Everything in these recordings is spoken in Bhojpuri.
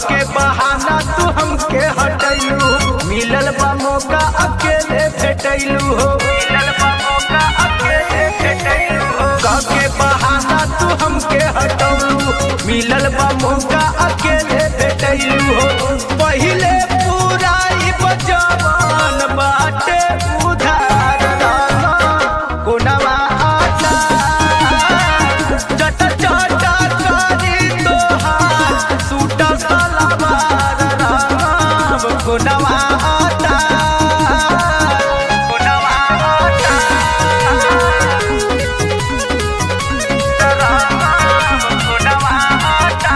के बहाना तू हमके हटैलू मिलल बा मौका अकेले भेटैलू हो मिलल बा मौका अकेले भेटैलू हो के बहाना तू हमके हटौलू मिलल बा मौका अकेले भेटैलू हो पहिले पूरा ई बजवान बाटे उधार रहना कोनवा आता चट चट करी तोहार सूट सलवार राम कोनवा आता कोनवा आता राम कोनवा आता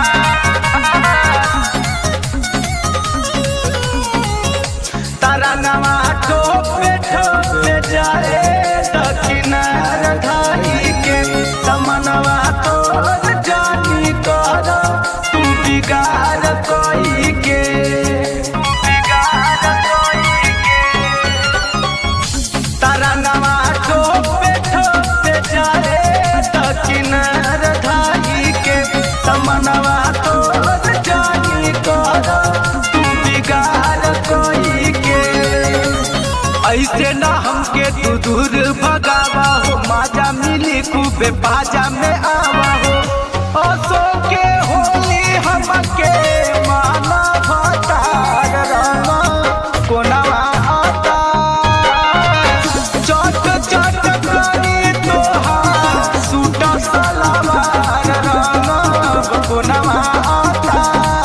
तरंगवा ठोपे ठोपे जाए दक्षिणार धारी के समनवा तोर जानी कर तू बिगाड़ कोई के तू बिगाड़ कोई के तरंगवा ठोपे ठोपे जाए दक्षिणार धारी के समनवा तोर जानी कर तू बिगाड़ कोई के ऐसे ना हमके तू दूर भगावा हो माजा मिली खूबे बाजा में आवा हो असो के होली हमके माना भतार रहना कोनवा आता चट चट करी तोहार सूट सलवार रहना कोनवा आता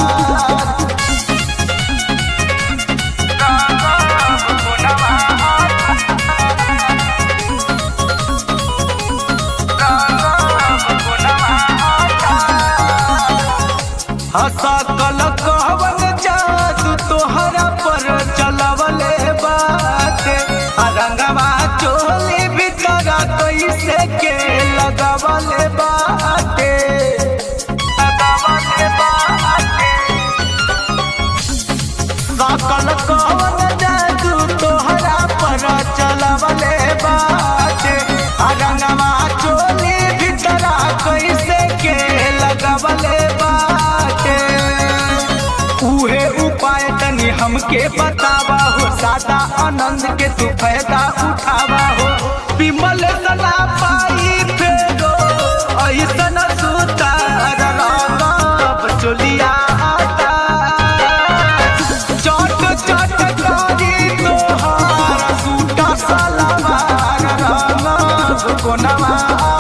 हसा कल कहवन जादू तोहरा पर चलवले बाटे आ रंगवा चोली भीतर कैसे के लगवले बाटे लगवले बाटे सकल कवन जादू तोहरा पर चलवले बाटे आ रंगवा चोली भीतर कैसे के लगवले बाटे उहे उपाय तनी हमके बतावा हो सादा आनंद के तू फायदा उठावा हो विमल सला पाई फेरो ऐसन सुतार रंगब चोलिया आता चट चट करी तोहार सूटा सलवार रंगब कोनवा